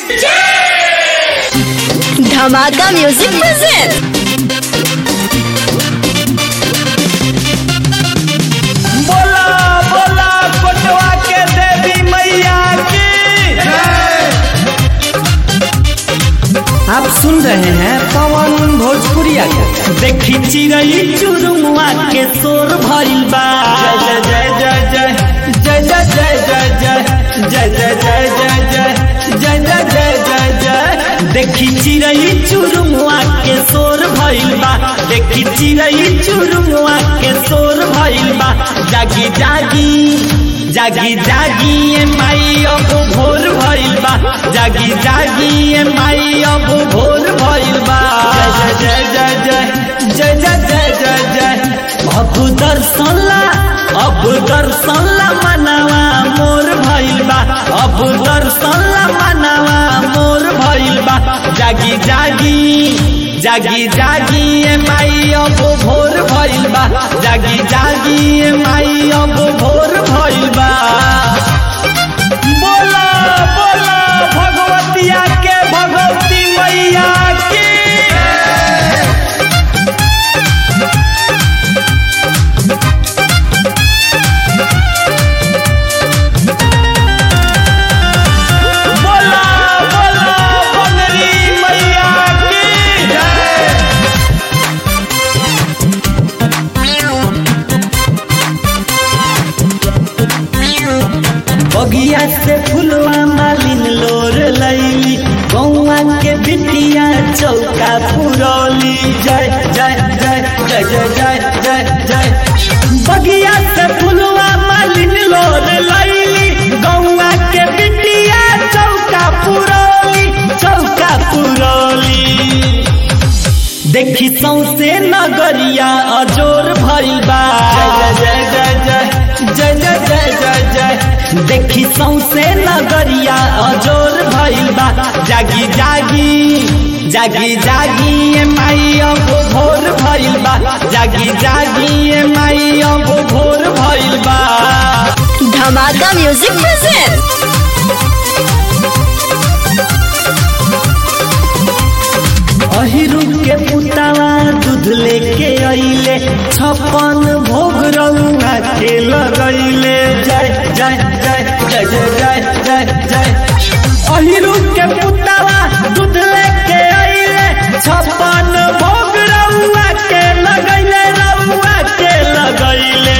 धमाका music present बोला बोला कोटवा के देवी मैया की आप सुन रहे हैं पवन भोजपुरिया के देखी चिड़ई चुरुमुआ के शोर भइल बा जय जय जय जय जय जय जय जय जय जय जय जय जय जय जय जय जय जय देखी चिड़ई चुरुमुआ के शोर भइल बा देखी चिड़ई चुरुमुआ के शोर भइल बा जागी जागी जागी जागी ए माई अब भोर भइल बा जागी जागी ए माई अब भोर भइल बा जय जय जय जय जय जय जय जय जय अब दर्शन ला अब दर्शन ला मनवा मोर भइल बा अब दर्शन ला मनवा मोर भइल बा जागी जागी जागी जागी ए माई अब भोर भइल बा जागी जागी ए माई अब भोर भइल बा बोला बोला भगवतिया के भगवती मैया की बोला बोला बंगरी मैया की बगिया से फुलवा मालिन लोर लैली गौआ के बिटिया चौका पुरौली जय जय जय जय जय जय जय जय बगिया से फुलवा मालिन लोर लैली गौआ के बिटिया चौका पुरौली चौका पुरौली देखी सौसे नगरिया अजोर भइल बा जय जय जय जय जय जय जय जय देखी सौसे नगरिया अजोर भइल बा जागी जागी जागी जागी ए माई अब भोर भइल बा जागी जागी ए माई अब भोर भइल बा धमाका म्यूजिक प्रेजेंट अहिरू के पुतावा दूध लेके अइले छप्पन भोग रउआ के लगैले जय जय जय जय जय जय जय जय अहिरू के पुतावा दूध लेके अइले छप्पन भोग रउआ के लगैले रउआ के लगैले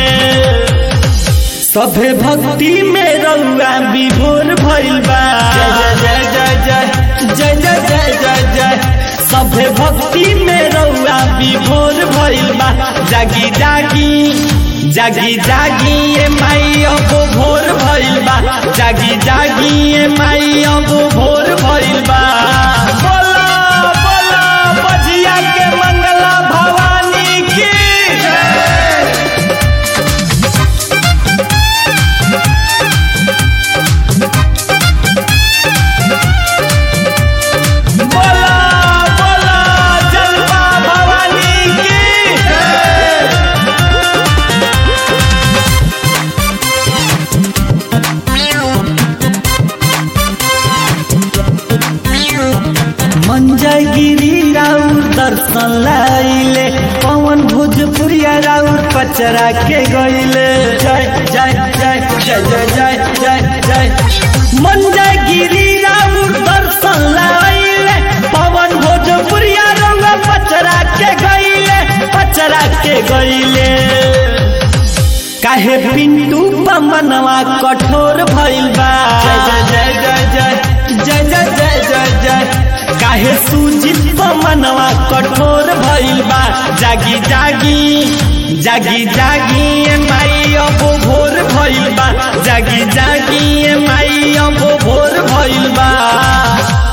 सभे भक्ति में रउआ विभोर भइल बा जय जय जय जय जय जय जय जय जय सभे भक्ति में रउआ विभोर भइल बा जागी जागी जागी जागी ए माई अब भोर भइल बा जागी जागी ए माई अब भोर भइल बा बोला बोला बजिया के मंगला भवानी की जय बोला बोला जलवा भवानी की मंजय गिरी राउर दर्शन लाइले पवन भोजपुरिया राउर पचरा के गइले जय जय जय जय जय जय जय जय मंजय गिरी राउर दर्शन लाइले पवन भोजपुरिया राउर पचरा के गइले पचरा के गइले काहे पिंटू पमनवा कठोर भइल बा जय जय जय जय जय जय जय जय जय काहे सुजित पमनवा कठोर भइल बा जागी जागी जागी जागी ए माई अब भोर भइल बा जागी जागी ए माई अब भोर भइल बा